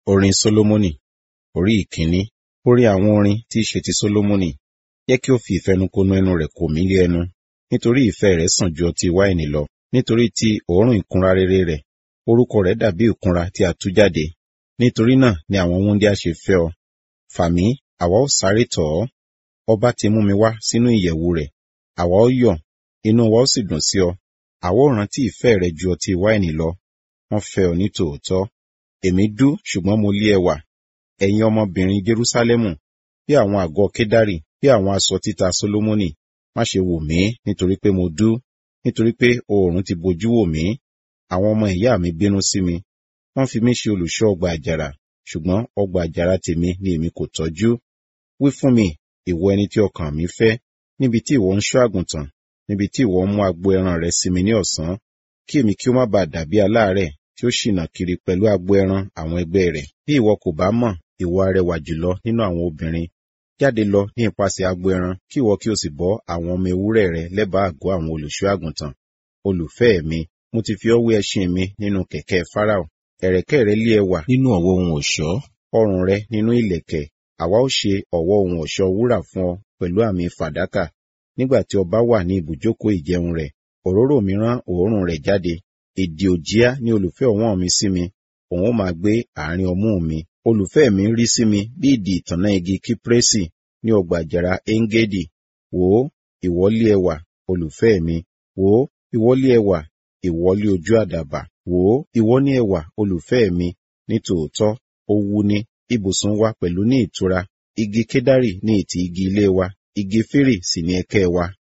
Orin Sólómọ́nì Orí ìkíní Orin àwọn orin tí í ṣe ti Sólómọ́nì. Jẹ́ kí ó fi ìfẹnukonu ẹnu rẹ̀ kò mí lé ẹnu, nítorí ìfẹ́ rẹ̀ sàn ju ọtí wáìnì lọ, nítorí ti òórùn ìkunra rere rẹ̀. Orúkọ rẹ̀ dàbí ìkunra tí a tú jáde. Nítorí náà ni àwọn wúńdíá ṣe fẹ́ ọ. Fà mí, àwa ó sáré tọ̀ ọ́. Ọba ti mú mi wá sínú ìyẹ̀wù rẹ̀. Àwa ó yọ̀, inú wa ó sì dùn sí ọ. Àwa ó rántí ìfẹ́ rẹ ju ọtí wáìnì lọ. Wọ́n fẹ́ ọ ní tòótọ́. Èmi dú ṣùgbọ́n mo lé ẹwà. Ẹ̀yin ọmọbìnrin Jerúsálẹ́mù, bí àwọn àgọ́ Kédárì, bí àwọn aṣọ títa Sólómọ́nì, má ṣe wò mí nítorí pé mo dú, nítorí pé oòrùn ti bojú wò mí. Àwọn ọmọ ìyá mi bínú sí mi. Wọ́n fi mí ṣe olùṣọ́ ọgbà àjàrà, ṣùgbọ́n ọgbà àjàrà tèmi ni èmi kò tọ́jú. Wí fún mi, ìwọ ẹni tí ọkàn mi fẹ́, níbi tí ìwọ ń ṣọ́ àgùntàn, níbi tí ìwọ ń mú agbo ẹran rẹ sinmi ní ọ̀sán, kí èmi kí ó má baà dàbí aláàárẹ̀ tí ó ṣìnà kiri pẹ̀lú agbo ẹran àwọn ẹgbẹ́ rẹ̀. Bí ìwọ kò bá mọ̀, ìwọ arẹwà jùlọ nínú àwọn obìnrin. Jáde lọ ní ipasẹ̀ agbo ẹran, kí ìwọ kí o sì bọ́ àwọn ọmọ ewúrẹ́ rẹ lẹ́bàá àgọ́ àwọn olùṣọ́ àgùntàn. Olùfẹ́ mi, mo ti fi ọ́ wé ẹṣin mi nínú kẹ̀kẹ́ Fáráò. Ẹ̀rẹ̀kẹ́ rẹ lé ẹwà nínú ọ̀wọ́ ohun ọ̀ṣọ́, ọrùn rẹ nínú ìlẹ̀kẹ̀. Àwa ó ṣe ọ̀wọ́ ohun ọ̀ṣọ́ wúrà fún ọ pẹ̀lú àmì fàdákà. Nígbà tí ọba wà ní ibùjókòó ìjẹun rẹ̀, òróró mi rán òórùn rẹ̀ jáde. Èdè òjíá ní olùfẹ́ ọ̀wọ́n mi sí mi, òun ó máa gbé àárín ọmú mi. Olùfẹ́ mi rí sí mi bí ìdì ìtànná igi kípírésì ní ọgbà àjàrà Engedi. Wò ó, ìwọ́lé ẹwà, olùfẹ́ mi. Wò ó, ìwọ́lé ẹwà, ìwọ́lé ojú àdàbà. Wò ó, ìwọ ní ẹwà, olùfẹ́ mi. Ní tòótọ́, ó wú ní ibùsùn wa pẹ̀lú ní ìtura. Igi Kédárì ní ìtì igi ilé wa, igi fírì sì ní ẹ̀kẹ́ wa.